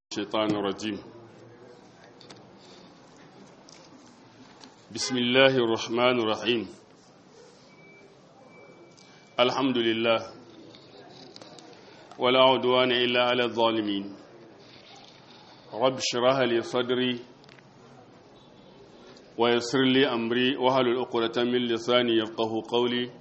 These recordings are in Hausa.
الشيطان الرجيم بسم الله الرحمن الرحيم الحمد لله ولا عدوان إلا على الظالمين رب اشرح لي صدري ويسر لي أمري وهل العقدة من لساني يفقه قولي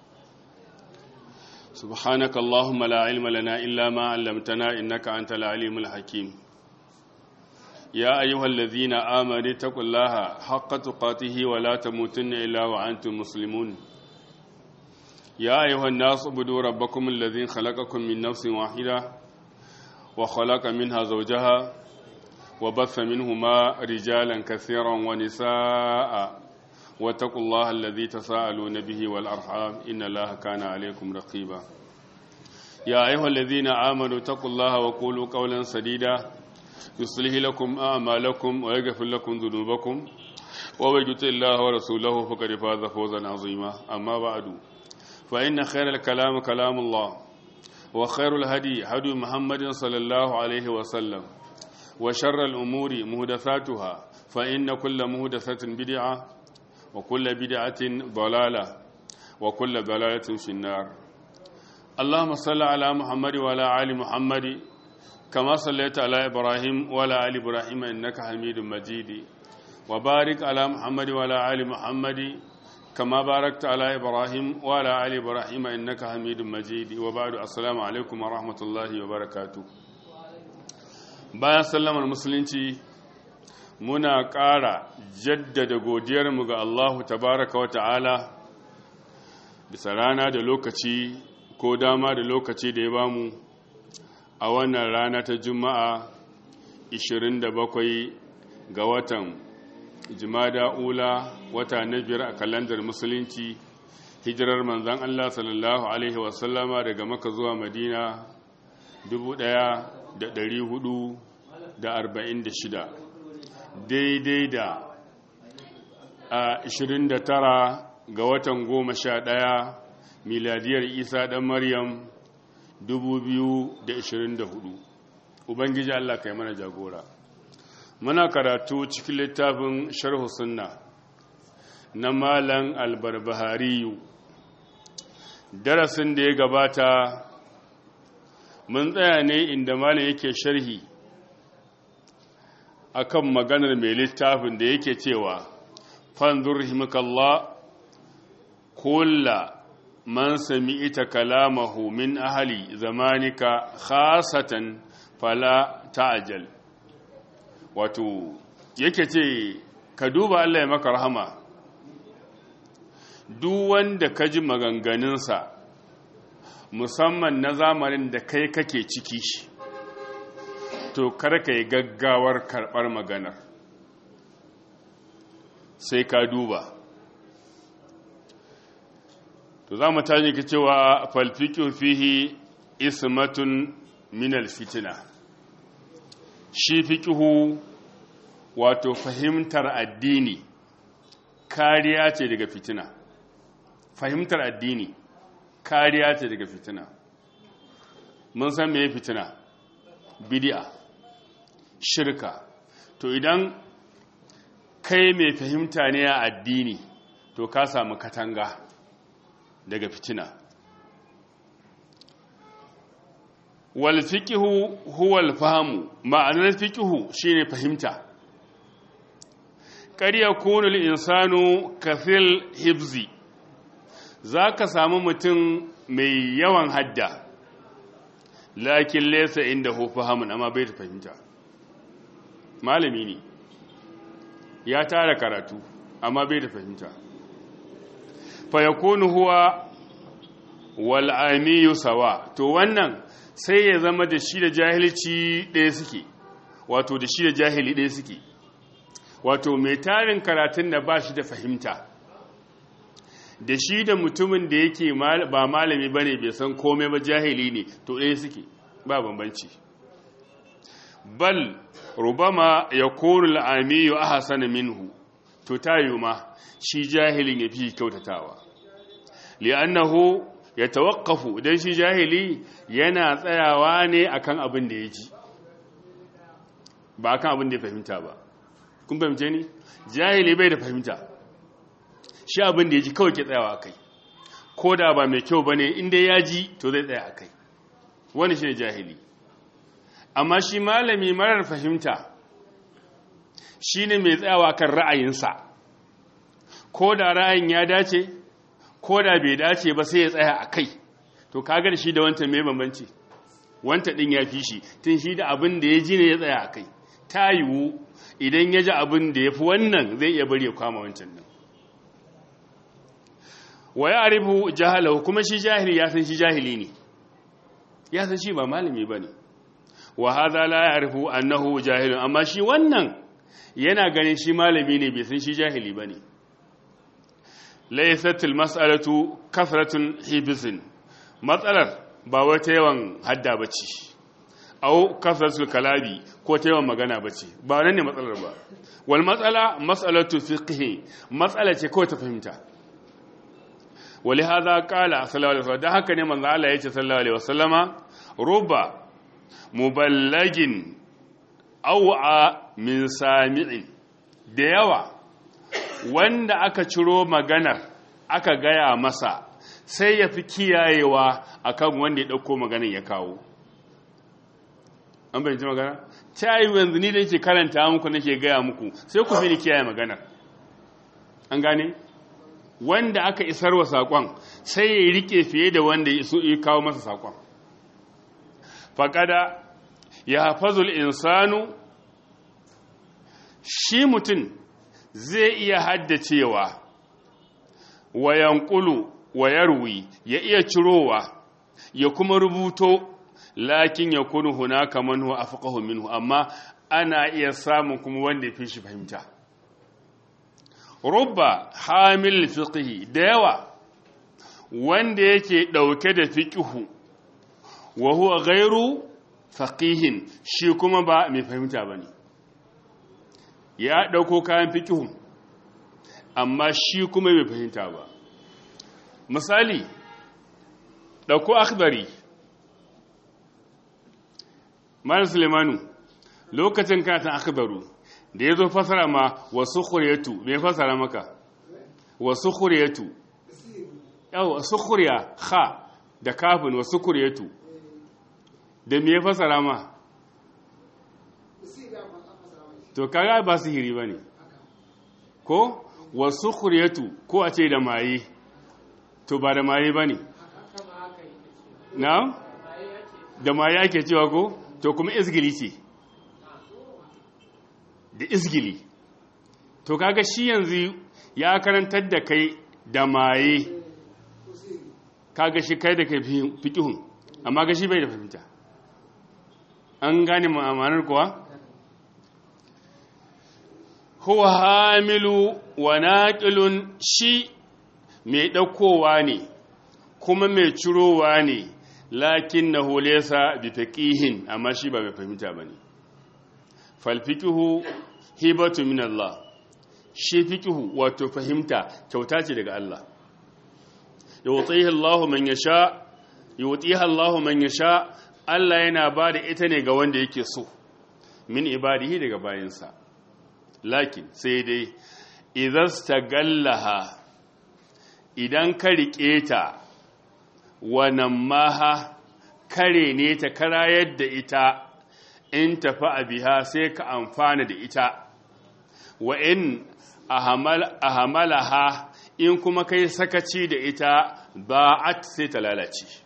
سبحانك اللهم لا علم لنا إلا ما علمتنا إنك أنت العليم الحكيم يا أيها الذين آمنوا اتقوا الله حق تقاته ولا تموتن إلا وأنتم مسلمون يا أيها الناس اعبدوا ربكم الذي خلقكم من نفس واحدة وخلق منها زوجها وبث منهما رجالا كثيرا ونساء واتقوا الله الذي تساءلون به والأرحام إن الله كان عليكم رقيبا يا أيها الذين آمنوا اتقوا الله وقولوا قولا سديدا يصلح لكم أعمالكم ويغفر لكم ذنوبكم ومن يطع الله ورسوله فقد فاز فوزا عظيما أما بعد فإن خير الكلام كلام الله وخير الهدي هدي محمد صلى الله عليه وسلم وشر الأمور مهدثاتها فإن كل مهدثة بدعة وكل بدعة ضلالة وكل ضلالة في النار اللهم صل على محمد وعلى آل محمد كما صليت على إبراهيم وعلى آل إبراهيم إنك حميد مجيد وبارك على محمد وعلى آل محمد كما باركت على إبراهيم وعلى آل إبراهيم إنك حميد مجيد وبعد السلام عليكم ورحمة الله وبركاته bayan sallamar musulunci muna ƙara jaddada godiyarmu ga Allahu tabaraka wa ta'ala bisa rana da lokaci ko dama da lokaci da ya bamu a wannan rana ta juma'a 27 ga watan jimada ula wata na biyar a kalandar musulunci hijirar manzan Allah sallallahu Alaihi wasallama daga maka zuwa madina 1446 daidai da a 29 ga watan goma sha ɗaya miladiyar isa ɗan maryam 2024 ubangiji allah kai mana jagora muna karatu cikin littafin sharhu sunna na malan albarbahariyu darasin da ya gabata mun tsaya ne inda malam yake sharhi akan maganar mai littafin da yake cewa fanzur himakallah kulla man sami ita kalamahu min ahali zamanika khasatan fala ta'ajal wato yake ce ka duba Allah ya maka rahama duk wanda ka ji maganganunsa musamman na zamanin da kai kake ciki shi to kar ka yi gaggawar karɓar maganar sai ka duba to za mu tashi ka cewa falfikin fihi ismatun minal fitina shi fikihu wato fahimtar addini kariya ce daga fitina fahimtar addini kariya ce daga fitina mun san me fitina bidi'a shirka to idan kai mai fahimta ne a addini to ka samu katanga daga fitina wal fiqhu huwa al fahmu ma'anar fiqhu shine fahimta kar yakunu al insanu kathil hibzi zaka samu mutum mai yawan hadda lakin laysa indahu fahamun amma bai da fahimta malami ne ya tara karatu amma bai da fahimta fayakunu huwa wal'amiyu sawa to wannan sai ya zama da shi da jahilci ɗaya suke wato da shi da jahili ɗaya suke wato mai tarin karatun da ba shi da fahimta da shi da mutumin da yake ba malami ba ne bai san komai ba jahili ne to ɗaya suke ba bambanci bal rubama ya kori al'amiyu a hasana minhu to tayo ma shi jahilin ya fi kyautatawa li'annahu ya tawakkafu don shi jahili yana tsayawa ne akan abin da ya ji ba kan abin da ya fahimta ba kun fahimce ni jahili bai da fahimta shi abin da ya ji kawai ke tsayawa kai ko da ba mai kyau ba ne inda ya ji to zai tsaya a kai wani shi ne jahili amma shi malami marar fahimta shi ne mai tsayawa kan ra'ayinsa ko da ra'ayin ya dace ko da bai dace ba sai ya tsaya a kai to kaga da shi da wancan mai bambanci wanta ɗin ya fi shi tun shi da abin da ya ji ne ya tsaya a kai ta yiwu idan ya ji abin da ya fi wannan zai iya bari ya kwama wancan nan wa ya arifu jahalahu kuma shi jahili ya san shi jahili ne ya san shi ba malami ba ne wa haza la ya arifu annahu jahilun amma shi wannan yana ganin shi malami ne bai san shi jahili ba ne laisatul mas'alatu kasratun hibisin matsalar ba wata yawan hadda bace au kasratul kalabi ko ta yawan magana bace ba nan ne matsalar ba wal matsala mas'alatu fiqhi matsala ce kawai ta fahimta wali hadha qala sallallahu alaihi wasallam da haka ne manzo Allah yace sallallahu alaihi wasallama ruba muballagin aw'a min sami'in da yawa wanda aka ciro maganar aka gaya masa sai ya fi kiyayewa akan wanda ya ɗauko maganar ya kawo an bayanci magana ta yi yanzu ni da yake karanta muku nake gaya muku sai ku fi ni kiyaye maganar an gane wanda aka isar wa saƙon sai ya rike fiye da wanda ya kawo masa saƙon faƙada ya hafazul insanu shi mutum zai iya haddacewa wa yankulu wa yarwi ya iya cirowa ya kuma rubuto lakin ya kunu hunaka man huwa afqahu minhu amma ana iya samun kuma wanda ya fi shi fahimta rubba hamil fiqhi da yawa wanda yake dauke da fiqhu wa huwa ghairu faqihin shi kuma ba mai fahimta bane ya ɗauko kayan fikihun amma shi kuma bai fahimta ba misali ɗauko akbari mara sulemanu lokacin katon akbaru da ya zo fasara ma wasu kuriyatu mai fasara maka wasu kuriyatu yau wasu kuriya ha da kafin wasu kuriyatu da mai fasara ma to kaga ba sihiri ba ne ko wasu kuryatu ko a ce da maye to ba da maye ba ne na da maye ake cewa ko to kuma izgili ce da izgili to kaga shi yanzu ya karantar da kai da maye kaga shi kai da kai fikihun amma ga shi bai da fahimta an gane ma'amanar kuwa huwa hamilu wa naƙilun shi mai ɗaukowa ne kuma mai cirowa ne lakin na hulesa bi faƙihin amma shi ba mai fahimta ba ne falfikihu hibatu min Allah shi fikihu wato fahimta kyauta ce daga Allah yawtihi Allahu man yasha yawtihi Allahu man yasha Allah yana ba da ita ne ga wanda yake so min ibadihi daga bayansa lakin sai dai idan gallaha idan ka riƙe ta wannan maha kare ne ta karayar da ita in tafi a biha sai ka amfana da ita wa in ahamalaha in kuma kai sakaci da ita ba'at sai ta lalace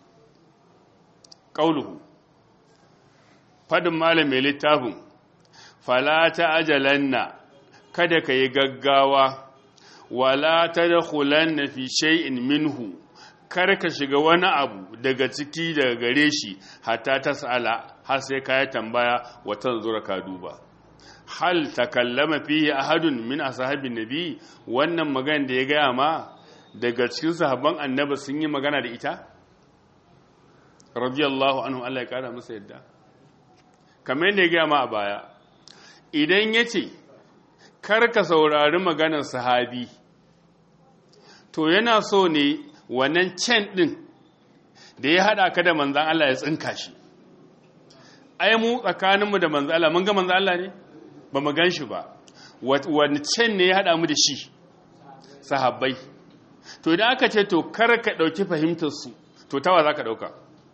ƙauluhu fadin malam mai littafin fala ta ajalanna kada ka yi gaggawa wala ta da fi shay'in minhu kar ka shiga wani abu daga ciki daga gare shi hatta ta sa'ala har sai ka yi tambaya watan zura ka duba hal takallama fihi ahadun min ashabin nabi wannan magana da ya gaya ma daga cikin sahabban annabi sun yi magana da ita radiyallahu anhu Allah ya kara masa yadda kamar yadda ya gaya ma a baya idan ya ce karka saurari maganar sahabi to yana so ne wannan can ɗin da ya haɗa ka da manzan Allah ya tsinka shi ai mu tsakaninmu da manzo Allah mun ga manzo Allah ne ba mu gan shi ba wani can ne ya haɗa mu da shi sahabbai to idan aka ce to kar ka ɗauki fahimtarsu to tawa za ka ɗauka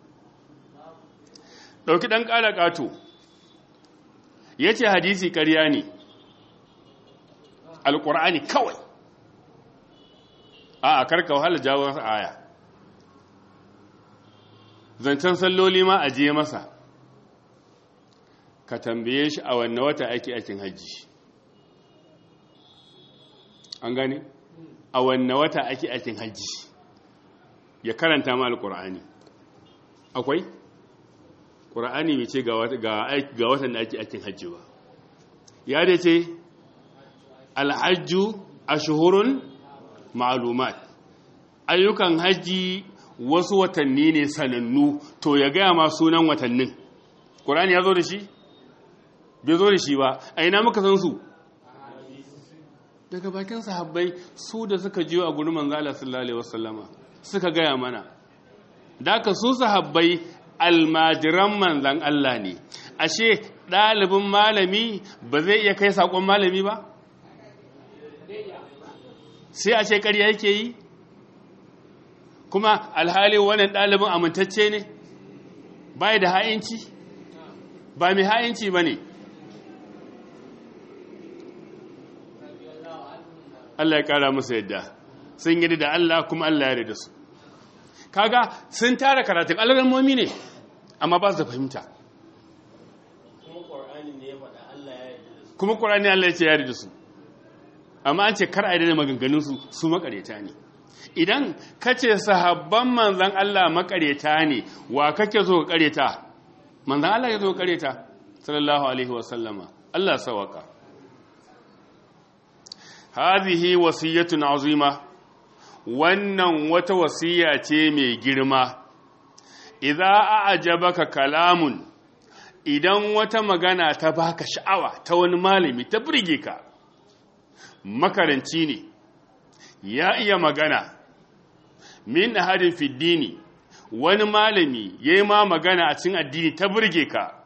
ɗauki ɗan ƙala ƙato ya ce hadisi ƙarya ne alƙur'ani kawai a a karka wahala jawo aya zancen salloli ma a je masa ka tambaye shi a wanne wata ake aikin hajji an gane a wanne wata ake aikin hajji ya karanta ma alƙur'ani akwai ƙur'ani mai ce ga watan da ake aikin hajji ba ya da ce alhajju a shuhurun ma'alumat ayyukan hajji wasu watanni ne sanannu to ya gaya ma sunan watannin ƙur'ani ya zo da shi? bai zo da shi ba a ina muka san su daga bakin sahabbai su da suka jiyo a gurin manzala sallallahu alaihi wasallama suka gaya mana da aka su sahabbai almajiran manzan Allah ne ashe ɗalibin malami ba zai iya kai saƙon malami ba sai a ce ƙarya yake yi kuma alhali wannan ɗalibin amintacce ne bai da ha'inci ba mai ha'inci ba ne Allah ya ƙara musu yadda sun yi da Allah kuma Allah ya da su kaga sun tara karatun alamomi ne amma ba su da fahimta kuma ƙorani Allah ya ce ya da su amma an ce kar a yi da maganganunsu su makareta ne idan ka ce sahabban manzan Allah makareta ne wa kake zo ka kareta manzan Allah ya zo kareta sallallahu alaihi wasallama Allah sawaka hadhihi wasiyatun azima wannan wata wasiya ce mai girma idza a'jabaka kalamun idan wata magana ta baka sha'awa ta wani malami ta burge ka makaranci ne ya iya magana min ahadin fiddini wani malami yayi ma magana a cikin addini ta burge ka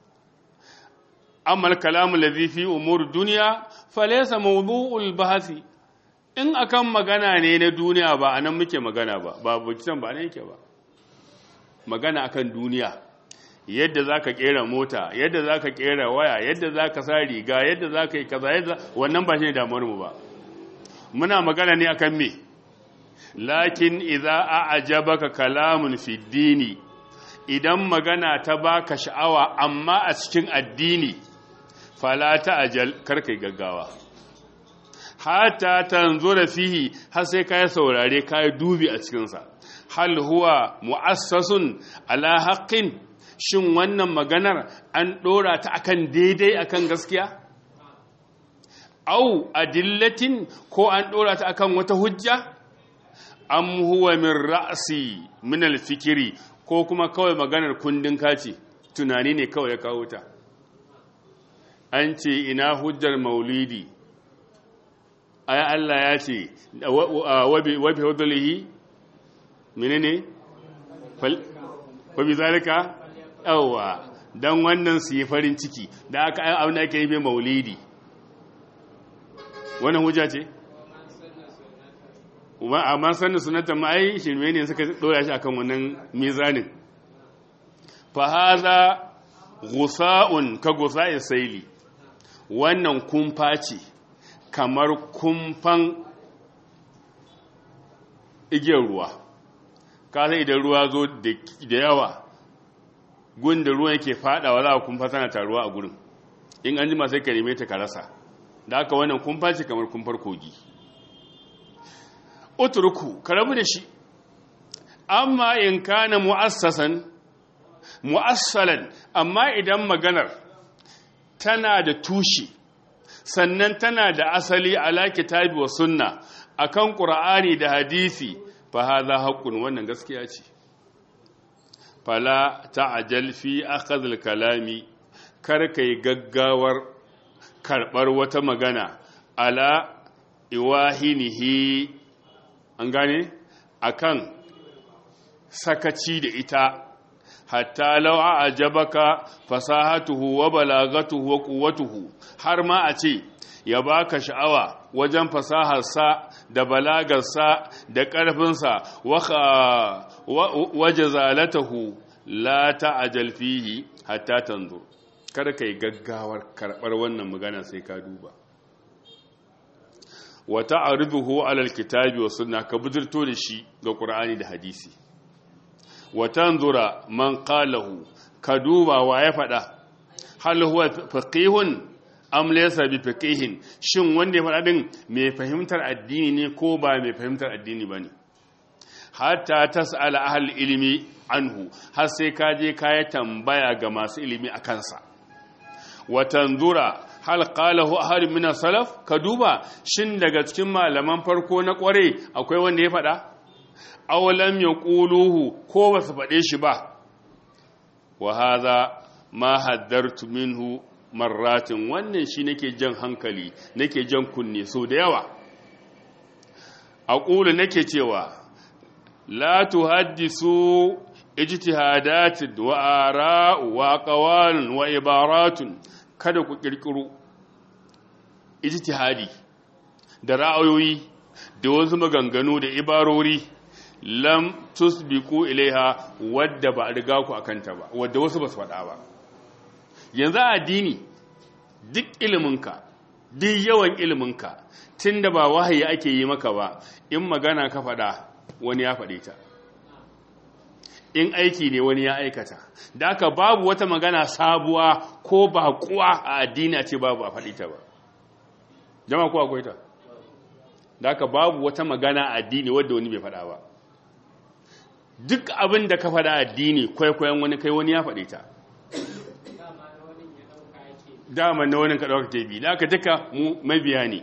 amma kalamu ladhi fi umur dunya falaysa mawdu'ul bahasi in akan magana ne na duniya ba anan muke magana ba ba bukitan ba ne yake ba magana akan duniya yadda zaka kera mota yadda zaka kera waya yadda zaka sa riga yadda zaka yi kaza yadda wannan ba shine damuwar mu ba muna magana ne akan me lakin idza a'jabaka kalamun fi dini idan magana ta baka sha'awa amma a cikin addini fala ta'jal karkai gaggawa hatta tanzura fihi har sai kai saurare kai dubi a cikin sa hal huwa mu'assasun ala haqqin shin wannan maganar an dora ta akan daidai akan gaskiya au adillatin ko an dora ta akan wata hujja am huwa min ra'si min al-fikri ko kuma kawai maganar kundin kaci tunani ne kawai ya kawo ta an ce ina hujjar maulidi ay Allah ya ce wa bi hudlihi menene fal wa bi zalika yawa dan wannan su yi farin ciki da aka abin da ake yi mai maulidi wannan hujja ce amma sannan sunanta ma'ai shirme ne suka dora shi akan wannan mizanin fa haza gusa'un ka gusa'i saili wannan kumfa ce kamar kumfan igiyar ruwa ka sai idan ruwa zo da yawa gunda ruwan yake fadawa za a kumfa tana taruwa a gurin in an jima sai ka neme ta ka rasa da aka wannan kumfa ce kamar kumfar kogi utruku ka rabu da shi amma in kana mu'assasan mu'assalan amma idan maganar tana da tushe sannan tana da asali ala kitabi wa sunna akan qur'ani da hadisi fa hadha haqqun wannan gaskiya ce fala ta'jal fi akhadh al-kalami kar kai gaggawar karbar wata magana ala iwahinihi an gane akan sakaci da ita hatta law a'jabaka fasahatuhu wa balagatuhu wa quwwatuhu har ma a ce ya baka sha'awa wajen fasaharsa da balagarsa da ƙarfinsa wa jazalatahu la ta'jal fihi hatta tanzur kada kai gaggawar karɓar wannan magana sai ka duba wa ta'riduhu 'ala al-kitabi wa sunna ka bujirto da shi ga Qur'ani da hadisi wa tanzura man qalahu ka duba wa ya faɗa hal huwa faqihun am laysa bi faqihin shin wanda ya faɗa din mai fahimtar addini ne ko ba mai fahimtar addini bane hatta tas'ala ahli ilmi anhu har sai ka je ka yi tambaya ga masu ilimi a kansa wa tanzura hal qalahu ahad min salaf ka duba shin daga cikin malaman farko na kware akwai wanda ya faɗa aw lam yaquluhu ko ba su faɗe shi ba wa hadha ma haddartu minhu marratin wannan shi nake jan hankali nake jan kunne so da yawa aqulu nake cewa la tuhaddisu ijtihadat wa ara wa aqwal wa ibaratun kada ku kirkiro ijtihadi da ra'ayoyi da wasu maganganu da ibarori lam tusbiqu ilaiha wadda ba a riga ku akanta ba wadda wasu ba su faɗa ba yanzu addini duk iliminka duk yawan iliminka tunda ba wahayi ake yi maka ba in magana ka faɗa wani ya faɗe ta in aiki ne wani ya aikata da aka babu wata magana sabuwa ko baƙuwa a addini a ce babu a faɗi ta ba jama ko akwai ta da aka babu wata magana a addini wadda wani bai faɗa ba duk abin da ka faɗa addini kwaikwayon wani kai wani ya faɗi ta dama na wani ka ɗauka ke bi da aka duka mu mabiya ne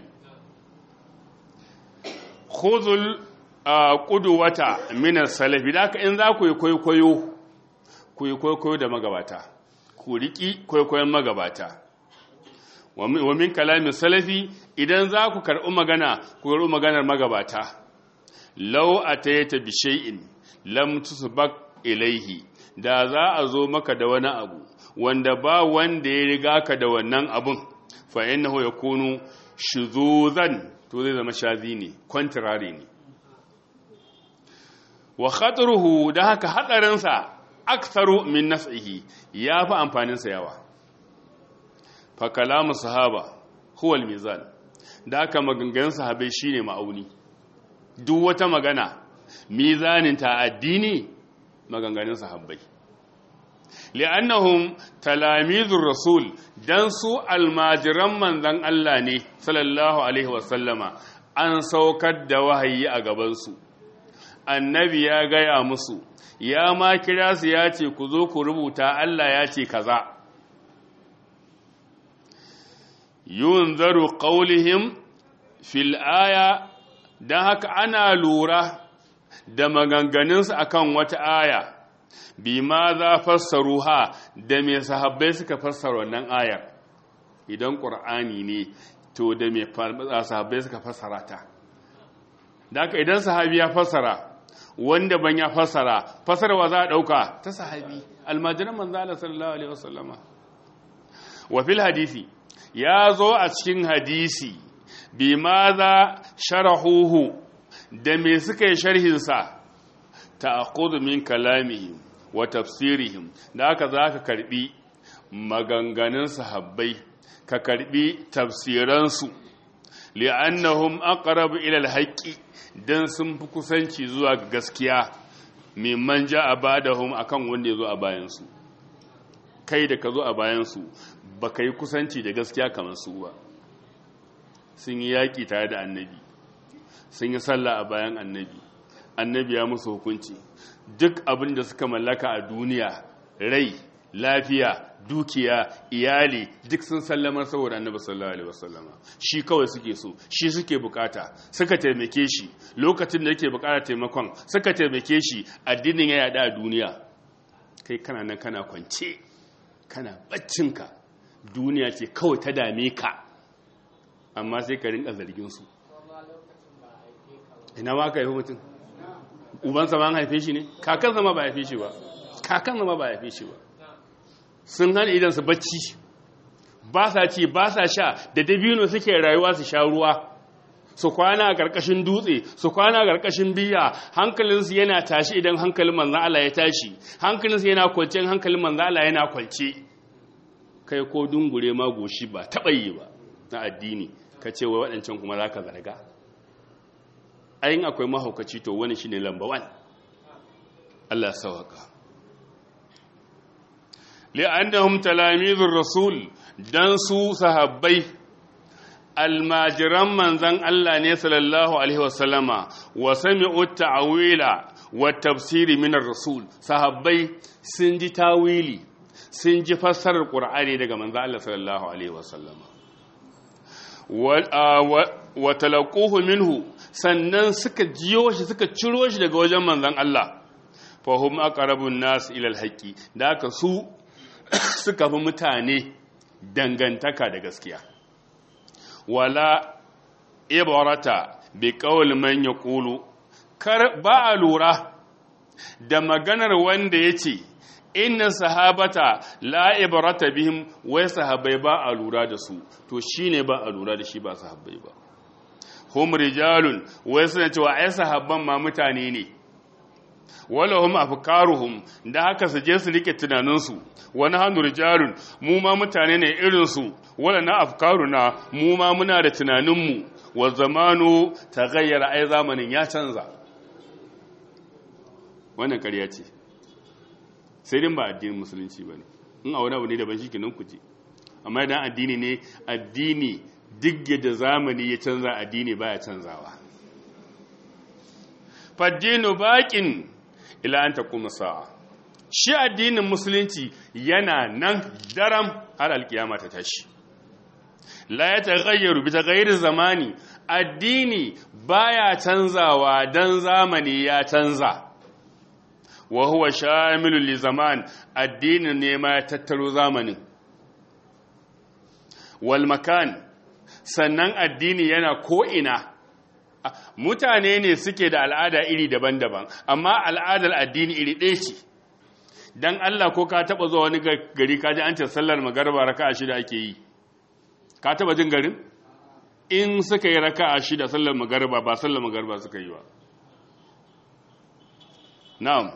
khuzul kudu wata minar salafi da aka in za ku yi kwaikwayo ku yi kwaikwayo da magabata ku riƙi kwaikwayon magabata wa min kalamin salafi idan za ku karɓi magana ku karɓi maganar magabata lau a ta yi ta bishe'in lam tusbak ilaihi da za a zo maka da wani abu wanda ba wanda ya riga ka da wannan abun fa innahu yakunu shuzuzan to zai zama shazi ne contrary ne wa khatruhu da haka hadarinsa aktharu min naf'ihi yafi amfaninsa yawa fa kalamu sahaba huwa al-mizan da haka maganganun sahabbai shine ma'auni duk wata magana mizanin ta addini maganganun sahabbai li'annahum talamizur rasul dan su almajiran manzon Allah ne sallallahu alaihi wasallama an saukar da wahayi a gaban su annabi ya gaya musu ya ma kira su ya ce ku zo ku rubuta Allah ya ce kaza yunzaru qaulihim fil aya dan haka ana lura da maganganunsu akan wata aya bi ma za fassaru ha da me sahabbai suka fassara wannan ayar idan qur'ani ne to da me sahabbai suka fassara ta da haka idan sahabi ya fassara wanda ban ya fassara fassarwa za a ɗauka ta sahabi almajiran manzala sallallahu alaihi wasallama wa fil hadisi ya zo a cikin hadisi bi ma za sharahuhu da me suka yi sharhinsa ta min kalamihim wa tafsirihim da aka za ka karbi maganganun sahabbai ka karbi tafsiransu li'annahum aqrabu ila al-haqqi dan sun fi kusanci zuwa ga gaskiya mimman ja a badahum akan wanda ya zo a bayansu kai da ka zo a bayansu ba ka yi kusanci da gaskiya kamar su ba sun yi yaƙi tare da annabi sun yi sallah a bayan annabi annabi ya musu hukunci duk abin da suka mallaka a duniya rai lafiya dukiya iyali duk sun sallamar saboda annabi sallallahu alaihi wasallama shi kawai suke so shi suke bukata suka taimake shi lokacin da yake bukata taimakon suka taimake shi addinin ya yada a duniya kai kana nan kana kwance kana baccinka duniya ce kawai ta dame ka amma sai ka rinka zargin su ina ma ka haifi mutum ubansa ma an haife shi ne kakansa ma ba haife shi ba kakan zama ba ya fi shi ba sun hana idan su bacci ba sa ci ba sa sha da dabino suke rayuwa su sha ruwa su kwana a ƙarƙashin dutse su kwana a ƙarƙashin biya hankalinsu yana tashi idan hankalin manzan Allah ya tashi hankalinsu yana kwance hankalin manzan Allah yana kwance kai ko dungure ma goshi ba taɓa yi ba na addini ka ce wa waɗancan kuma za ka zarga ayin akwai mahaukaci to wani shi ne lamba wan Allah sawaka li'annahum talamizur rasul dan su sahabbai almajiran manzan Allah ne sallallahu alaihi wasallama wa sami'u ta'wila wa tafsiri min rasul sahabbai sun ji tawili sun ji fassarar qur'ani daga manzan Allah sallallahu alaihi wasallama wa talaquhu minhu sannan suka jiyo shi suka ciro shi daga wajen manzan Allah fa hum aqrabun nas ila alhaqi da haka su suka fi mutane dangantaka da gaskiya wala ibarata bi qawl man yaqulu kar ba a lura da maganar wanda yace inna sahabata la ibarata bihim wai sahabbai ba a lura da su to shine ba a lura da shi ba sahabbai ba hum rijalun wai suna cewa ai sahabban ma mutane ne walahum afkaruhum da haka su je su rike tunaninsu wani hannu rijalun mu ma mutane ne irinsu wala na afkaruna mu ma muna da tunaninmu wa zamanu ta gayyara ai zamanin ya canza wannan ƙarya ce sai din ba addinin musulunci ba ne in a wani abu ne daban shi kinan kuje amma idan addini ne addini duk da zamani ya canza addini baya canzawa faddinu baƙin ila an taƙuma sa'a shi addinin musulunci yana nan daram har alkiyama ta tashi la ya taghayyaru bi taghayyir zamani addini baya canzawa dan zamani ya canza wa huwa shamilun li zaman addinin ne ma ya tattaro zamanin wal makan sannan addini yana ko ina mutane ne suke da al'ada iri daban-daban amma al'adar addini iri ɗaya ce don Allah ko ka taɓa zuwa wani gari ka ji an ce sallar magarba raka a shida ake yi ka taɓa jin garin in suka yi raka a shida sallar magarba ba sallar magarba suka yi ba na'am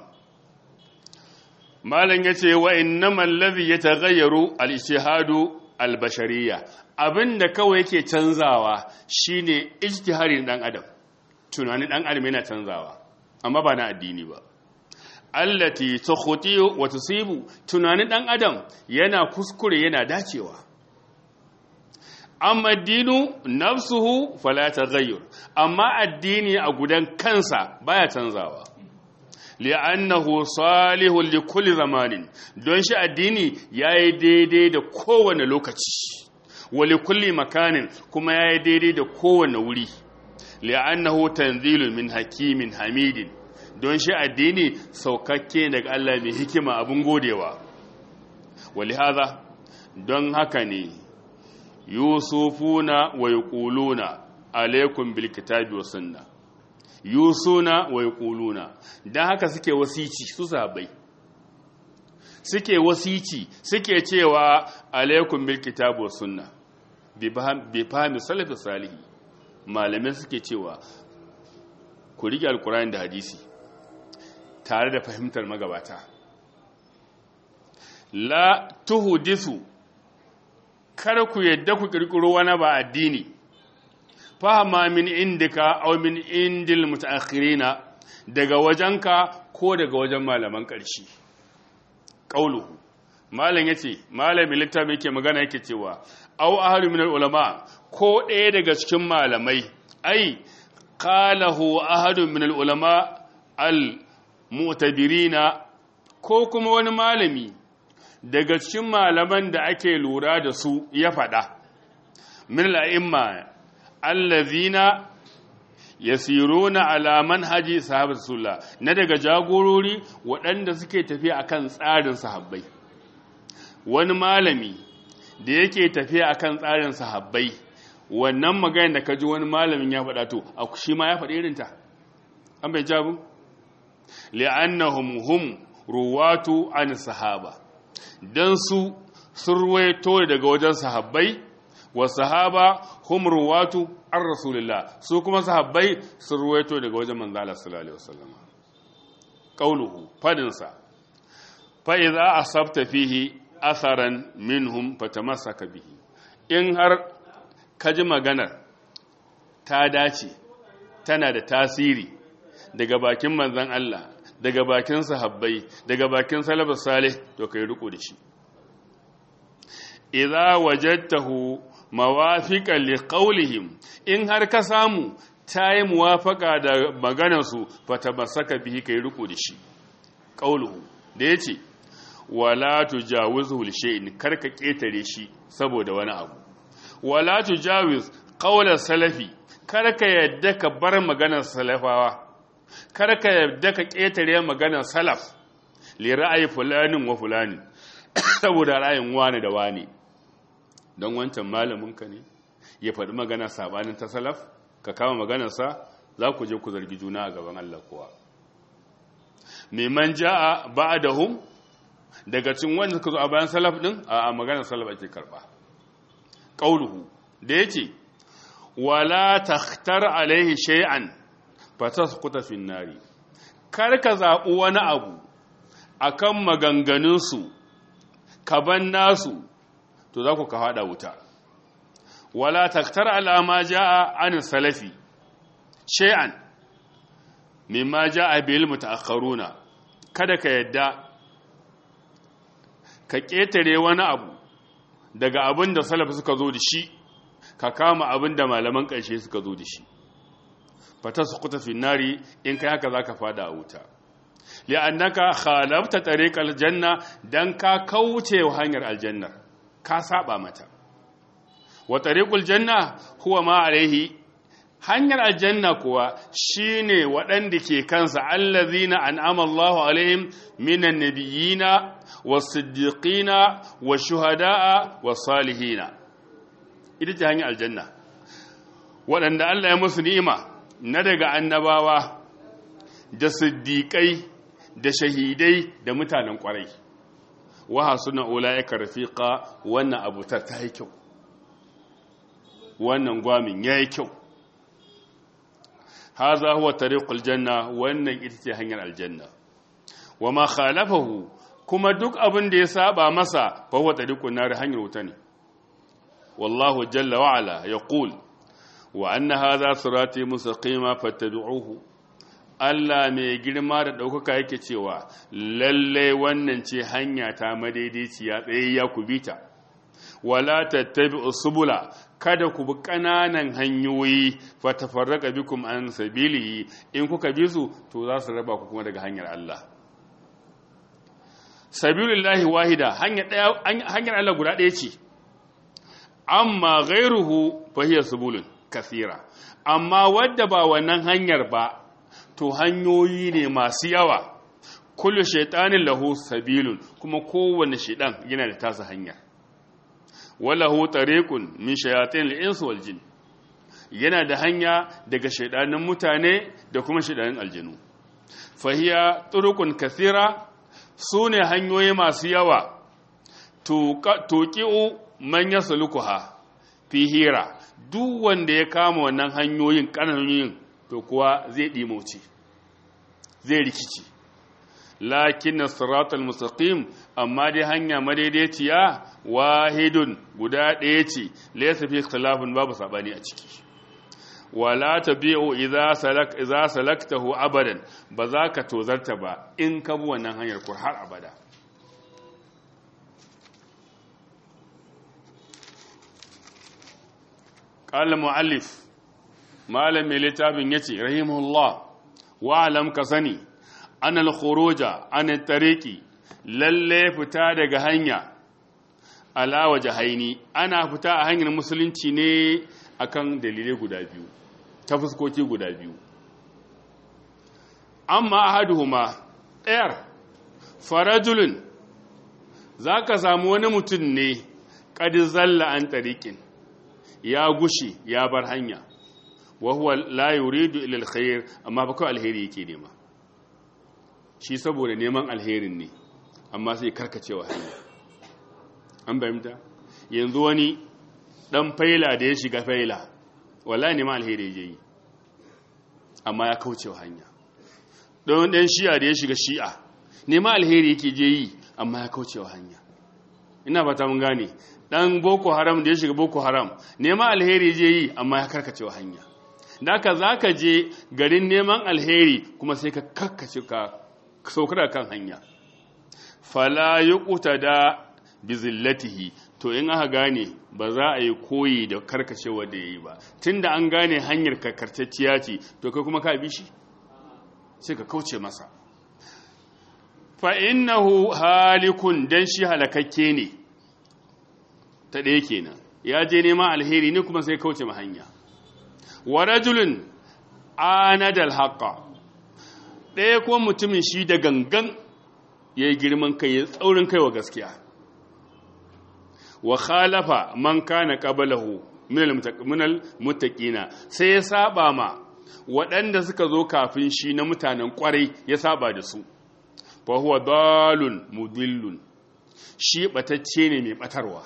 malam ya ce wa innamal ladhi yataghayyaru al-ijtihadu al-bashariyya abinda kawai yake canzawa shine ijtihadin dan adam tunanin dan adam yana canzawa amma ba na addini ba allati tukhti wa tusibu tunanin dan adam yana kuskure yana dacewa amma dinu nafsuhu fala taghayyur amma addini a gudan kansa baya canzawa li'annahu salihun li kulli zamanin don shi addini yayi daidai da kowane lokaci wa li kulli makanin kuma yayi daidai da kowane wuri li'annahu tanzilun min hakimin hamidin don shi addini saukakke daga Allah mai hikima abin godewa wali haza don haka ne yusufuna wa yaquluna alaikum bil kitabi was sunna yusuna wa yaquluna dan haka suke wasici su sabai suke wasici suke cewa alaikum bil kitabi was sunna bi fahmi salafi salihi malamai suke cewa ku rike alkurani da hadisi tare da fahimtar magabata la tuhudisu kar ku yadda ku kirkiro wani ba addini fahama min indika aw min indil mutaakhirina daga wajenka ko daga wajen malaman ƙarshe qauluhu malam yace malamin littafi yake magana yake cewa aw ahlu min ulama ko ɗaya daga cikin malamai ai qalahu ahadu min ulama al mu'tabirina ko kuma wani malami daga cikin malaman da ake lura da su ya faɗa min la'imma allazina yasiruna ala manhaji sahabat rasulullah na daga jagorori waɗanda suke tafiya akan tsarin sahabbai wani malami da yake tafiya akan tsarin sahabbai wannan magana da kaji wani malamin ya faɗa to shi ma ya faɗi irinta an bai jabu li'annahum hum ruwatu an sahaba dan su sun ruwaito daga wajen sahabbai wa sahaba hum ruwatu an rasulillah su kuma sahabbai sun ruwaito daga wajen manzo Allah sallallahu alaihi wasallam qauluhu fadinsa fa idza asabta fihi atharan minhum fatamassaka bihi in har kaji maganar ta dace tana da tasiri daga bakin manzon Allah daga bakin sahabbai daga bakin salafus salih to kai riko da shi idza wajadtahu mawafiqan liqaulihim in har ka samu tayi muwafaka da maganar su fatamassaka bihi kai riko da shi qauluhu da yace wala tujawizu li shay'in karka ketare shi saboda wani abu wala tujawiz qawla salafi karka yadda ka bar maganar salafawa karka yadda ka ketare maganar salaf li ra'ayi fulanin wa fulani saboda ra'ayin wani da wani don wancan malamin ka ne ya faɗi magana sabanin ta salaf ka kama maganarsa za ku je ku zargi juna a gaban Allah kowa neman ja'a ba'dahum daga cin wanda suka zo a bayan salaf din a maganar salaf ake karba qauluhu da yace wala takhtar alaihi shay'an fatasquta fin nari kar ka zabu wani abu akan maganganun su kaban nasu to za ku ka hada wuta wala takhtar ala ma jaa an salafi shay'an mimma jaa bil mutaakharuna kada ka yadda ka ƙetare wani abu daga abin da salaf suka zo da shi ka kama abin da malaman ƙarshe suka zo da shi fata su kuta finari in kai haka za ka fada a wuta li'annaka khalafta tariqal janna dan ka kauce wa hanyar aljanna ka saba mata wa tariqul janna huwa ma alaihi hanyar aljanna kuwa shine waɗanda ke kansa allazina an'ama Allahu alaihim minan nabiyina was-siddiqina wash-shuhada'a was-salihina ita ce hanyar aljanna waɗanda Allah ya musu ni'ima na daga annabawa da siddiƙai da shahidai da mutanen ƙwarai wa hasuna ulaika rafiqa wannan abutar ta yi kyau wannan gwamin yayi kyau haza huwa tariqul janna wannan ita ce hanyar aljanna wama khalafahu kuma duk abin da ya saba masa fa huwa tariqun nar hanyar wuta ne wallahu jalla wa ala yaqul wa anna hadha sirati mustaqima fattabi'uhu Allah mai girma da ɗaukaka yake cewa lalle wannan ce hanya ta madaidaiciya tsayayya ku bita wala tattabi'u subula kada ku bi ƙananan hanyoyi fatafarraka bikum an sabilihi in kuka bi su to za su raba ku kuma daga hanyar Allah sabilillahi wahida hanyar Allah guda ɗaya ce amma ghairuhu fa hiya subulun kathira amma wadda ba wannan hanyar ba to hanyoyi ne masu yawa kullu shaytanin lahu sabilun kuma kowanne shaydan yana da tasa hanyar walahu tariqun min shayatin al-ins wal jin yana da hanya daga shaydanin mutane da kuma shaydanin aljinu fahiya turuqun kathira sune hanyoyi masu yawa tuqi'u man yaslukuha fi hira duk wanda ya kama wannan hanyoyin kananoyin to kuwa zai dimauce zai rikici lakin siratal mustaqim amma dai hanya madaidaiciya wahidun guda ɗaya ce laysa fi ikhtilafin babu sabani a ciki wala tabi'u idza salak idza salaktahu abadan ba za ka tozarta ba in ka bi wannan hanyar kur har abada qala muallif malami littafin yace rahimahullah wa alam ka sani anal khuruja an tariqi lalle fita daga hanya ala wajhaini ana fita a hanyar musulunci ne akan dalilai guda biyu ta fuskoki guda biyu amma ahaduhuma ɗayar farajulun zaka samu wani mutum ne qad zalla an tariqin ya gushi ya bar hanya wa huwa la yuridu ila alkhair amma ba kawai alheri yake nema shi saboda neman alherin ne amma sai karkacewa hanya an bayyanta yanzu wani dan faila da ya shiga faila wallahi neman alheri je yi amma ya kaucewa hanya don dan shi'a da ya shiga shi'a neman alheri yake je yi amma ya kaucewa hanya ina fata mun gane dan boko haram da ya shiga boko haram neman alheri je yi amma ya karkacewa hanya da ka za ka je garin neman alheri kuma sai ka karkace ka saukar kan hanya fala yi kuta da bizillatihi to in aka gane ba za a yi koyi da karkacewa da ya yi ba tun da an gane hanyar karkatacciya ce to kai kuma ka bi shi sai ka kauce masa fa'innahu halikun don shi halakakke ne ta ɗaya kenan ya je neman alheri ne kuma sai kauce ma hanya wa rajulun anadal haqa ɗaya kuma mutumin shi da gangan ya yi girman kai ya tsaurin kai wa gaskiya wa khalafa man kana qablahu minal muttaqina sai ya saba ma waɗanda suka zo kafin shi na mutanen ƙwarai ya saba da su fa huwa dalun mudillun shi batacce ne mai batarwa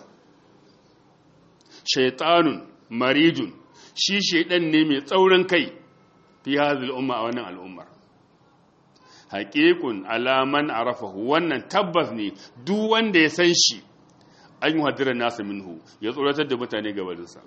shaitanun marijun shi shaidan ne mai tsaurin kai fi hadhihi umma a wannan al'ummar haqiqun alaman arafahu wannan tabbas ne duk wanda ya san shi an yi hadira nasa minhu ya tsoratar da mutane gabaninsa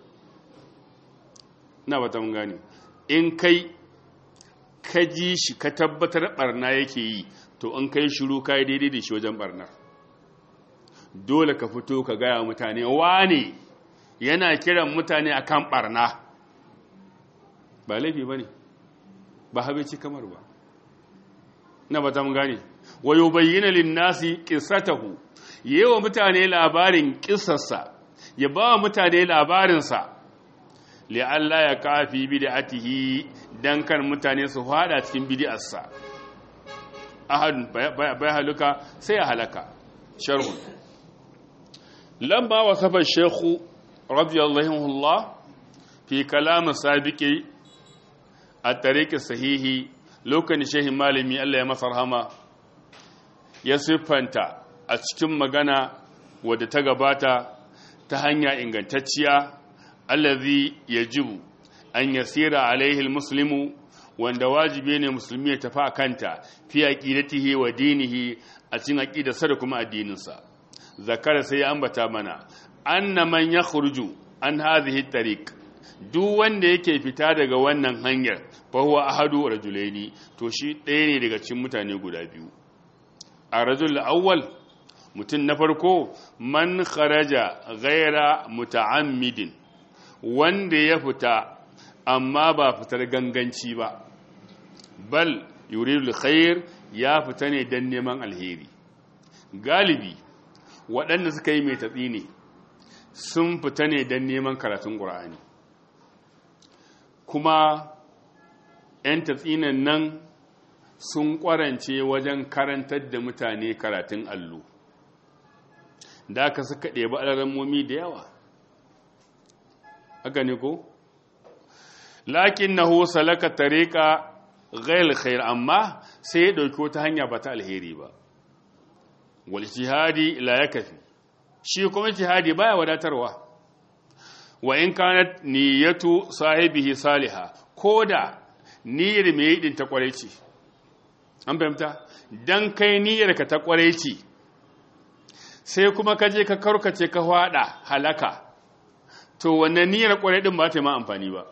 na bata mun gane in kai ka ji shi ka tabbatar barna yake yi to in kai shiru kai daidai da shi wajen barnar dole ka fito ka gaya mutane wane yana kiran mutane akan barna ba laifi ba ne ba habeci kamar ba na ba ta mun gane wayo bayyana linnasi qissatahu yewa mutane labarin kissarsa ya ba mutane labarinsa li Allah ya kafi bid'atihi dan kan mutane su fada cikin bid'arsa ahadun bai haluka sai ya halaka sharhun lamba wasafa shaykhu radiyallahu Allah fi kalam sabiqi a tariqi sahihi lokacin shehin malami Allah ya masa rahama ya siffanta a cikin magana wadda ta gabata ta hanya ingantacciya allazi yajibu an yasira alaihi almuslimu wanda wajibi ne musulmi ya tafi a kanta fi aqidatihi wa dinihi a cikin aqidarsa da kuma addininsa zakara sai ya ambata mana anna man yakhruju an hadhihi tariq duk wanda yake fita daga wannan hanyar fa huwa ahadu rajulaini to shi ɗaya ne daga cikin mutane guda biyu a rajul awwal mutum na farko man kharaja ghaira muta'ammidin wanda ya fita amma ba fitar ganganci ba bal yuridul khair ya fita ne dan neman alheri galibi waɗanda suka yi mai tatsi ne sun fita ne dan neman karatun ƙur'ani kuma 'yan tatsinan nan sun ƙwarance wajen karantar da mutane karatun allo da aka suka ɗebi alarammomi da yawa haka ne ko? lakin na hosa laka tariƙa ghail khair amma sai ya ɗauki wata hanya ba ta alheri ba wal jihadi la ya kafi shi kuma jihadi baya wadatarwa wa in kanat niyyatu sahibihi salihah koda niyyar mai yi ta kwarai ce an fahimta dan kai niyyar ka ta kwarai ce sai kuma ka je ka karkace ka hwada halaka to wannan niyyar kwarai din ba ta ma amfani ba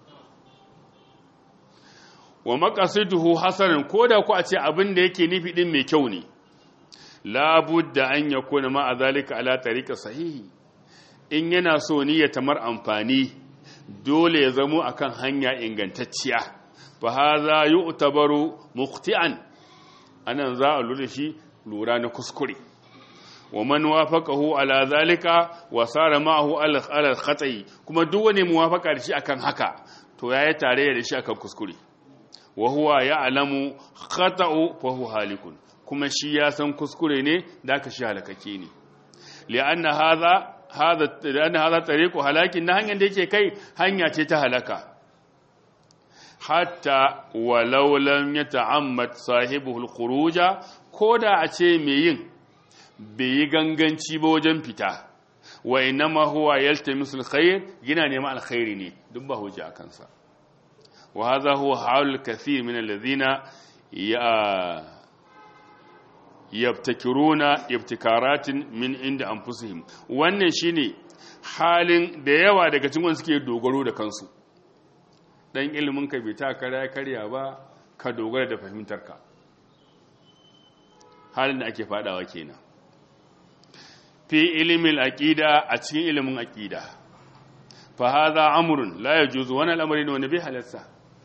wa maqasiduhu hasanan koda ku a ce abin da yake nufi din mai kyau ne labudda an yakuna ma zalika ala tariqa sahihi in yana so ni ya tamar amfani dole ya zamo akan hanya ingantacciya fa hadha yu'tabaru muqti'an anan za a lura shi lura na kuskure wa man wafaqahu ala zalika wa sara ma'ahu ala khata'i kuma duk wani muwafaqa da shi akan haka to yayi tare da shi akan kuskure wa huwa ya'lamu khata'u fa huwa halikun kuma shi ya san kuskure ne da ka shi halakake ne li'anna hadha hada hada tariqu halakin na hanyar da yake kai hanya ce ta halaka hatta walau lam yata'ammad sahibuhu al-khuruja koda a ce me yin bai yi ganganci ba wajen fita wa inama huwa yaltamisu al-khair gina neman alkhairi ne duk ba hujja a kansa wa hadha huwa halul kathir min alladhina ya yabtakiruna ibtikaratin min inda anfusihim wannan shine halin da yawa daga cikin suke dogaro da kansu dan ilimin ka bai ta karya karya ba ka dogara da fahimtar ka halin da ake fadawa kenan fi ilimin aqida a cikin ilimin aqida fa hadha amrun la yajuzu wa al-amri ne bai halarsa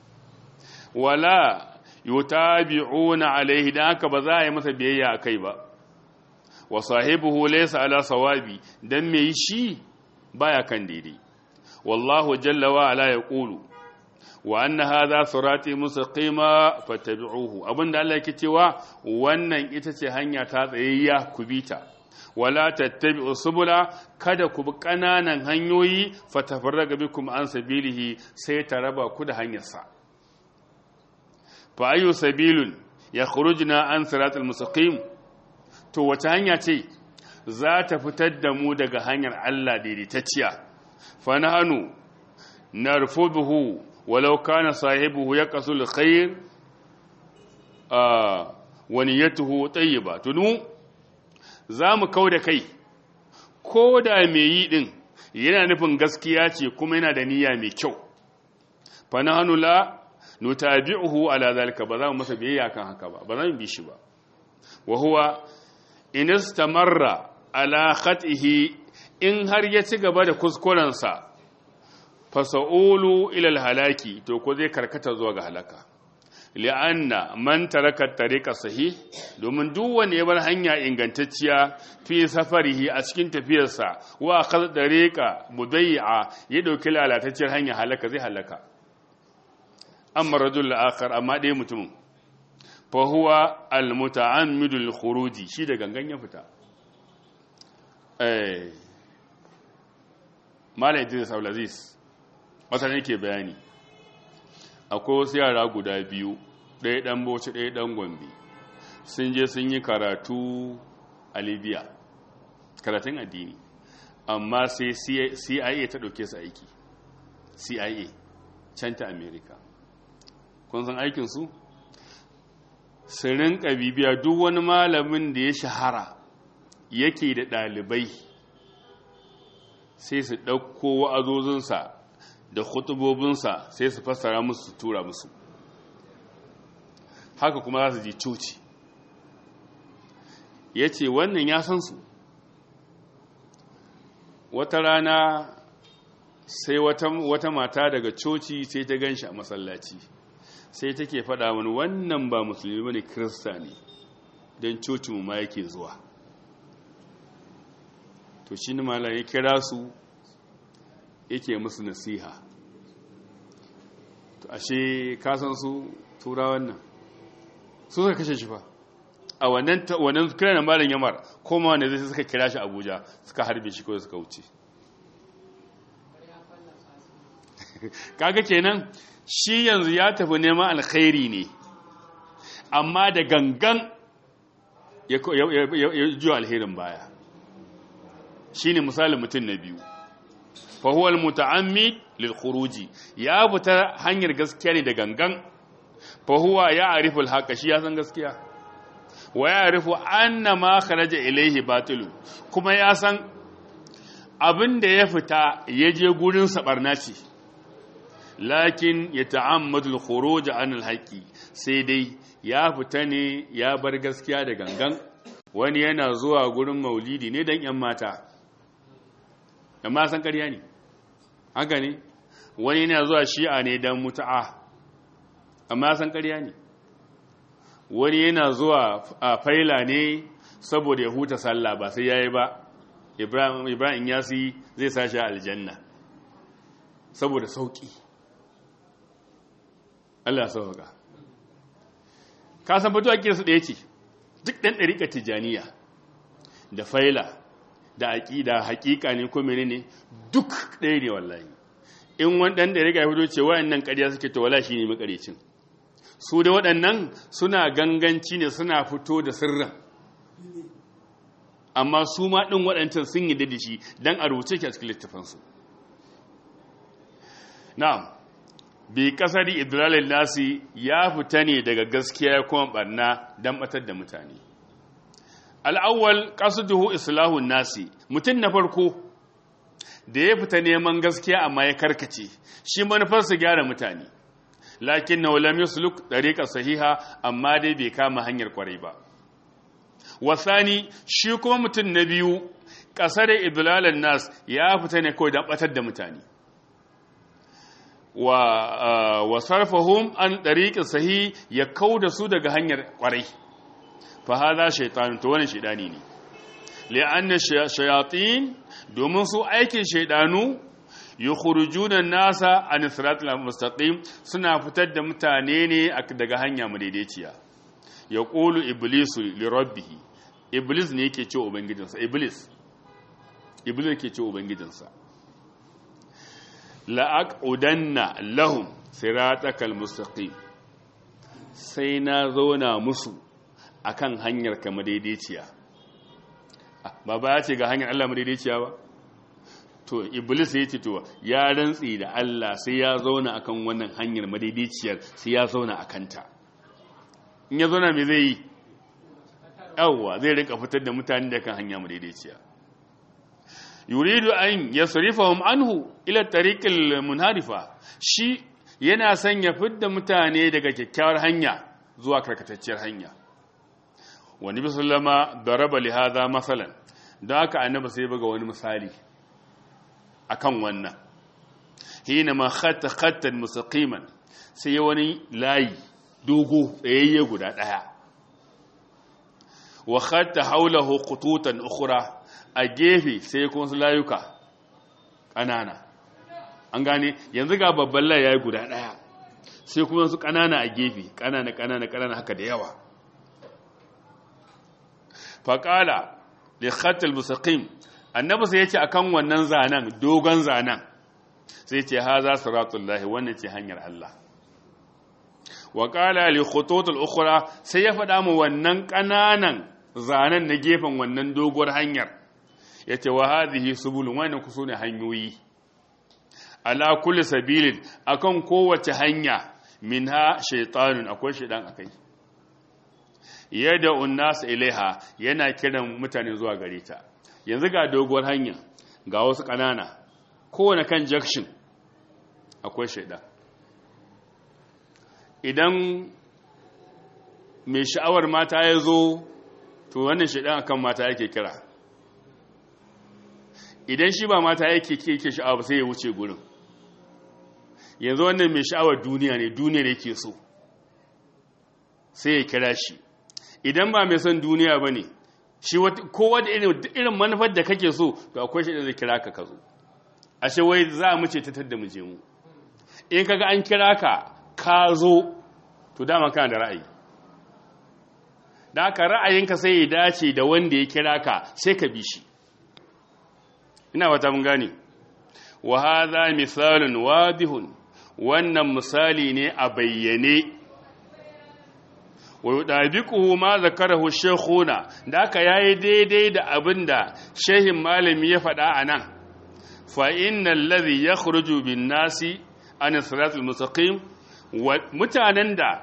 wala yutabi'una alaihi dan haka ba za a yi masa biyayya akai ba wa sahibuhu laysa ala sawabi dan me shi baya kan daidai wallahu jalla wa ala yaqulu wa anna hadha sirati mustaqima fattabi'uhu abinda Allah yake cewa wannan ita ce hanya ta tsayayya ku bita wala tattabi'u subula kada ku bi kananan hanyoyi fatafarraga bikum an sabilihi sai ta raba ku da hanyarsa fa ayu sabilun yakhrujna an siratal mustaqim to wace hanya ce za ta fitar da mu daga hanyar Allah daidaitacciya fa nahnu narfuduhu walau kana sahibuhu yaqsul khair ah wa niyyatuhu tayyiba tunu zamu kauda kai ko da me yi din yana nufin gaskiya ce kuma yana da niyya mai kyau fa nahnu la nutabi'uhu ala zalika ba za mu masa biyayya kan haka ba ba za mu bi shi ba wa huwa in istamarra ala khatihi in har ya ci gaba da kuskuren sa fa sa'ulu ila halaki to ko zai karkata zuwa ga halaka li'anna man taraka tariqa sahih domin duk wanda ya bar hanya ingantacciya fi safarihi a cikin tafiyarsa wa akhadha tariqa mudayya ya dauki lalatacciyar hanya halaka zai halaka amma rajul akhar amma dai mutumin fa huwa al muta'ammidu lil khuruji shi da gangan ya fita eh malai idris abdulaziz wata ne ke bayani akwai wasu yara guda biyu ɗaya ɗan bauchi ɗaya ɗan gombe sun je sun yi karatu a libya karatun addini amma sai cia ta ɗauke su aiki cia can ta america kun san aikinsu su rinka bibiya duk wani malamin da ya shahara yake da ɗalibai sai su ɗauko wa'azozinsa da khutubobinsa sai su fassara musu su tura musu haka kuma za su je coci ya ce wannan ya san su wata rana sai wata mata daga coci sai ta gan shi a masallaci sai take faɗa wani wannan ba musulmi bane kirista ne don cocinmu ma yake zuwa to shi ne malam ya kira su yake musu nasiha to ashe kasan su turawan nan su suka kashe shi fa a wannan wannan kiran malam yamar koma wanda zai suka kira shi Abuja suka harbe shi ko suka wuce kaga kenan shi yanzu ya tafi neman alkhairi ne amma da gangan ya juya alherin baya shine misalin mutum na biyu fahuwa al-muta'ammid lil khuruji ya fita hanyar gaskiya ne da gangan fahuwa ya arifu al shi ya san gaskiya wa ya arifu anna ma kharaja ilayhi batilu kuma ya san abin da ya fita ya je gurin sabarna ce lakin ya ta'ammadu al-khuruj an al-haqi sai dai ya fita ne ya bar gaskiya da gangan wani yana zuwa gurin maulidi ne dan yan mata amma san ƙarya ne haka ne wani yana zuwa shi'a ne don mutu'a amma san ƙarya ne wani yana zuwa a faila ne saboda ya huta sallah ba sai yayi ba ibrahim ibrahim yasi zai sashi aljanna saboda sauki Allah sauka ka san fito ake su ɗaya ce duk ɗan ɗariƙa tijaniya da faila da aƙida haƙiƙa ne ko menene duk ɗaya ne wallahi in wani ɗan ɗariƙa ya fito ce waɗannan ƙarya suke to wala shi ne makarecin su da waɗannan suna ganganci ne suna fito da sirrin amma su ma ɗin waɗancan sun yi da shi don a rubuce ki a cikin littafansu na'am bi kasari idlalin nasi ya fita ne daga gaskiya ya kuma barna don batar da mutane al'awwal qasduhu islahun nasi mutum na farko da ya fita neman gaskiya amma ya karkace shi manufarsa gyara mutane lakin na lam yusluk tariqa sahiha amma dai bai kama hanyar kwarai ba wasani shi kuma mutum na biyu kasar idlalin nas ya fita ne kawai don batar da mutane wa wa sarfahum an dariqi sahi ya kauda su daga hanyar kwarai fa hada shaytan to wannan shaydani ne li'anna shayatin domin su aikin shaydanu yukhrujuna nasa an siratal mustaqim suna fitar da mutane ne daga hanya madaidaiciya yaqulu iblisu li rabbih iblis ne yake ce ubangijinsa iblis iblis yake ce ubangijinsa la'aqudanna lahum siratakal mustaqim sai na zauna musu akan hanyar ka madaidaiciya ba ba ya ce ga hanyar Allah madaidaiciya ba to iblis ya ce to ya rantsi da Allah sai ya zauna akan wannan hanyar madaidaiciyar sai ya zauna akan ta in ya zauna me zai yi yawwa zai rika fitar da mutane da kan hanya madaidaiciya yuridu an yasrifahum anhu ila tariqil munharifa shi yana son ya fidda mutane daga kyakkyawar hanya zuwa karkatacciyar hanya wani bi sallama daraba li hadha masalan don haka annabi sai buga wani misali akan wannan hina ma khatta khattan mustaqiman sai wani layi dogo tsayayye guda daya wa khatta hawlahu qututan ukhra a gefe sai kuma su layuka ƙanana an gane yanzu ga babban layi ya yi guda ɗaya sai kuma su ƙanana a gefe ƙanana ƙanana ƙanana haka da yawa faƙala da khatal musaƙim annabi sai ya ce akan wannan zanen dogon zanen sai ce ha za su ratullahi wannan ce hanyar Allah wa ƙala li khututul ukhra sai ya faɗa mu wannan ƙananan zanen na gefen wannan doguwar hanyar ya ce wa hadhihi subulun wannan ku sune hanyoyi ala kulli sabilin akan kowace hanya minha shaytanun akwai shaydan akai yada unnas ilaiha yana kiran mutane zuwa gare ta yanzu ga doguwar hanya ga wasu kanana kowane kan junction akwai shaydan idan mai sha'awar mata ya zo to wannan shaydan akan mata yake kira idan shi ba mata yake ke sha'awa sai ya wuce gurin yanzu wannan mai sha'awar duniya ne duniya ne ke so sai ya kira shi idan ba mai son duniya ba ne shi kowa da irin manufar da kake so to akwai shi da zai kira ka ka zo ashe wai za mu ce tattar da mu je mu in kaga an kira ka ka zo to dama kana da ra'ayi da haka ra'ayinka sai ya dace da wanda ya kira ka sai ka bi shi ina wata mun gane wa hadha misalun wadihun wannan misali ne a bayyane wa yudabiquhu ma zakarahu shaykhuna da aka yayi daidai da abinda shehin malami ya faɗa anan fa innal ladhi yakhruju bin nasi an siratal mustaqim mutanen da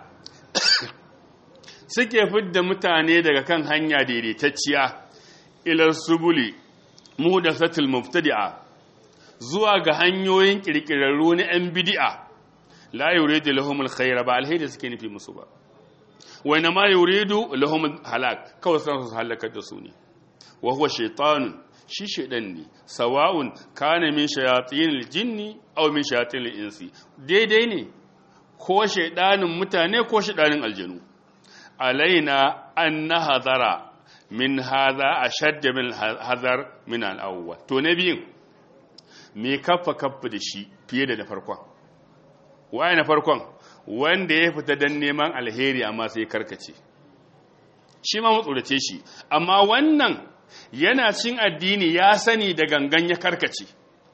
suke fidda mutane daga kan hanya daidaitacciya ila subuli muhdathatul mubtadi'a zuwa ga hanyoyin kirkirarru na yan bid'a la yuridu lahumul khayra ba alheri suke nufi musu ba wa ma yuridu lahum halak kawai san su halakar da su ne wa huwa shaytanun shi shaydan ne sawa'un kana min shayatinil jinni aw min shayatinil insi daidai ne ko shaydanin mutane ko shaydanin aljanu alaina an nahadara min hadha ashadda min hazar min al-awwal to nabiyin me kaffa kaffa da shi fiye da na farkon waye na farkon wanda ya fita don neman alheri amma sai karkace shi ma matsurace shi amma wannan yana cin addini ya sani da gangan ya karkace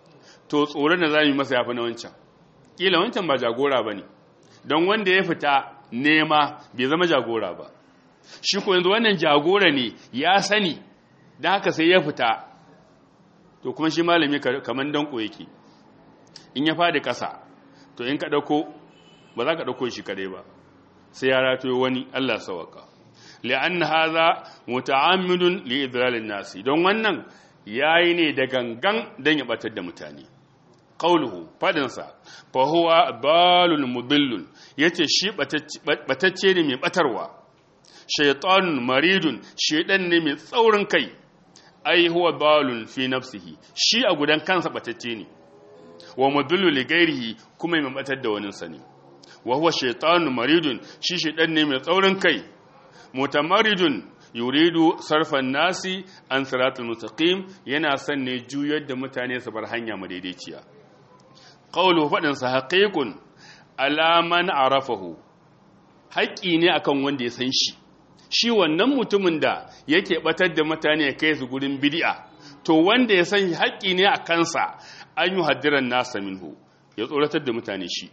to tsoron da za mu yi masa yafi na wancan kila wancan ba jagora ba ne don wanda ya fita nema bai zama jagora ba shi ko yanzu wannan jagora ne ya sani don haka sai ya fita to kuma shi malami kamar danko yake in ya fadi ƙasa to in ka ɗauko ba za ka ɗauko shi kadai ba sai ya ratoyo wani Allah sawaka li'anna hadha muta'ammidun li idlalin nasi don wannan yayi ne da gangan dan ya batar da mutane qauluhu fadin sa fa huwa balul mudillun yace shi batacce ne mai batarwa shaytanun maridun shedan ne mai tsaurin kai ai huwa balun fi nafsihi shi a gudan kansa batacce ne wa mudillu li ghairihi kuma mai batar da wani sani wa huwa shaytanun maridun shi shedan ne mai tsaurin kai mutamaridun yuridu sarfan nasi an siratul mustaqim yana son ne juyar da mutane su bar hanya madaidaiciya qawlu fadin sa haqiqun ala man arafahu haƙi ne akan wanda ya san shi shi wannan mutumin da yake batar da mutane ya kai su gurin bid'a to wanda ya san haƙi ne a kansa an yi haddiran nasa minhu ya tsoratar da mutane shi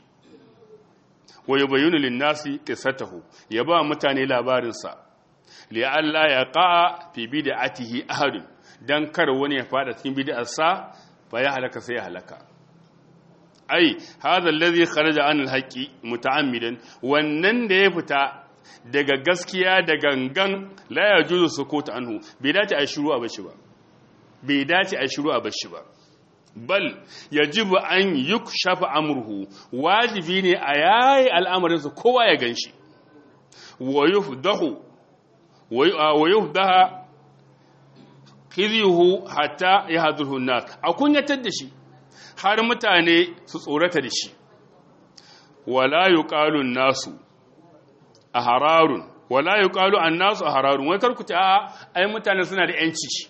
wa yubayyinu lin-nasi qissatahu ya ba mutane labarin sa li alla yaqa fi bid'atihi ahad dan kar wani ya fada cikin bid'ar sa fa ya halaka sai ya halaka ai hadha alladhi kharaja an al-haqqi muta'ammidan wannan da ya fita daga gaskiya da gangan la yajuzu sukut anhu bai dace a shiru a bashi ba bai dace a shiru a bashi ba bal yajibu an yukshafa amruhu wajibi ne a yayi al'amarinsa kowa ya ganshi wa yufdahu wa yufdaha khizyuhu hatta yahdurhu an-nas a kunyatar da shi har mutane su tsorata da shi wala yuqalu an-nasu ahararun wala yuqalu an-nasu ahararun wai karku ta ai mutane suna da yanci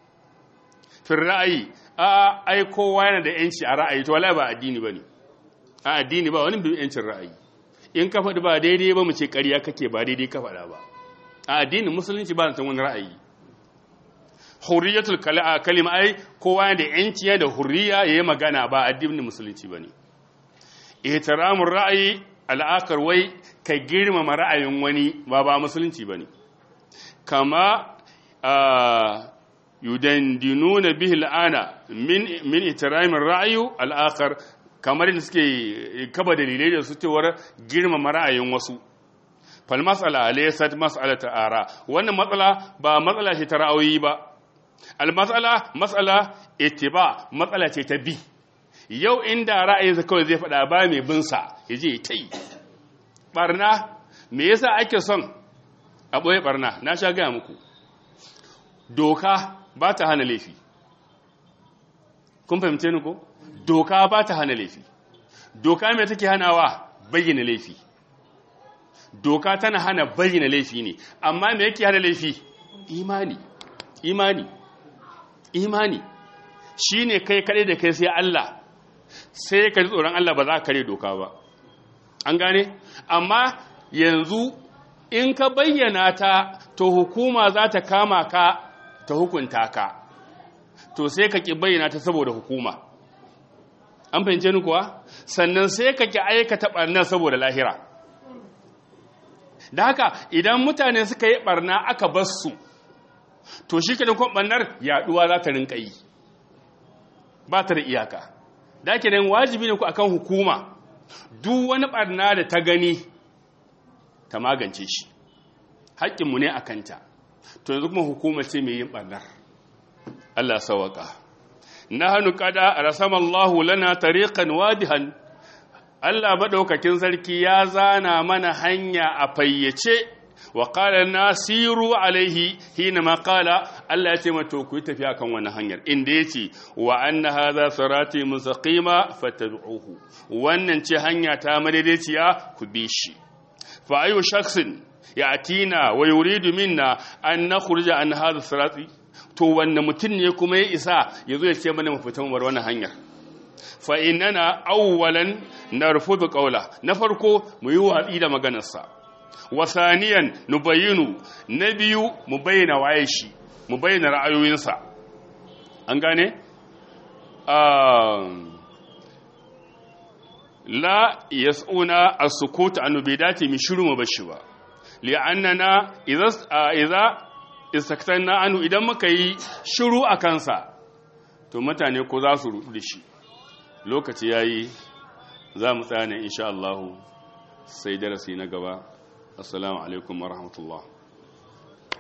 fil ra'ayi a ai kowa yana da yanci a ra'ayi to wallahi ba addini bane a addini ba wani bin yancin ra'ayi in ka faɗi ba daidai ba mu ce ƙarya kake ba daidai ka faɗa ba a addinin musulunci ba san wani ra'ayi hurriyatul kalima ai kowa yana da yanci da hurriya yayi magana ba addinin musulunci bane ihtiramur ra'ayi al'akar wai ka girmama ra'ayin wani ba ba musulunci bane kama yudandinuna bihi al'ana min min ihtiramin ra'ayu al'akar kamar da suke kaba dalilai da su cewar girmama ra'ayin wasu fal mas'ala laysat mas'alata ara wannan matsala ba matsala ce ta ra'ayoyi ba al mas'ala mas'ala ittiba matsala ce ta bi yau inda ra'ayinsa kawai zai faɗa ba mai bin sa yaje ta yi barna me yasa ake son a ɓoye barna na sha gaya muku doka ba ta hana laifi kun fahimce ni ko doka ba ta hana laifi doka mai take hanawa bayyana laifi doka tana hana bayyana laifi ne amma me yake hana laifi imani imani imani shine kai kaɗai da kai sai Allah sai ka ji tsoron Allah ba za ka kare doka ba an gane amma yanzu in ka bayyana ta to hukuma za ta kama ka ta hukunta ka to sai ka ki bayyana ta saboda hukuma an fahimce ni kuwa sannan sai ka ki aikata barna saboda lahira da haka idan mutane suka yi barna aka bar su to shi ka dinkon barnar yaduwa za ta rinka yi ba ta da iyaka da ake nan wajibi ne ku akan hukuma duk wani barna da ta gani ta magance shi haƙƙinmu ne a kanta to yanzu kuma hukuma ce mai yin ɓarnar Allah sawaka na hannu kada a rasamallahu lana tariqan wadihan Allah maɗaukakin sarki ya zana mana hanya a fayyace wa qala nasiru alaihi hina ma qala Allah ya ce mata ku yi tafiya kan wannan hanyar inda yace wa anna hadha sirati mustaqima fattabi'uhu wannan ce hanya ta madaidaiciya ku bi shi fa ayu shakhsin yatina wa yuridu minna an nakhruja an hadha sirati to wanne mutum ne kuma ya isa yazo ya ce mana mu fita mu bar wannan hanyar fa innana awwalan narfudu qawla na farko mu yi watsi da maganarsa wa thaniyan nubayyinu na biyu mu bayyana waye shi mu bayyana ra'ayoyinsa an gane la yas'una as-sukut an bidati mi shiru mu bashi ba li'annana idza idza istaktanna anu idan muka yi shiru a kansa to mutane ko za su rudu da shi lokaci yayi za mu tsaya ne insha Allah sai darasi na gaba assalamu alaikum wa rahmatullah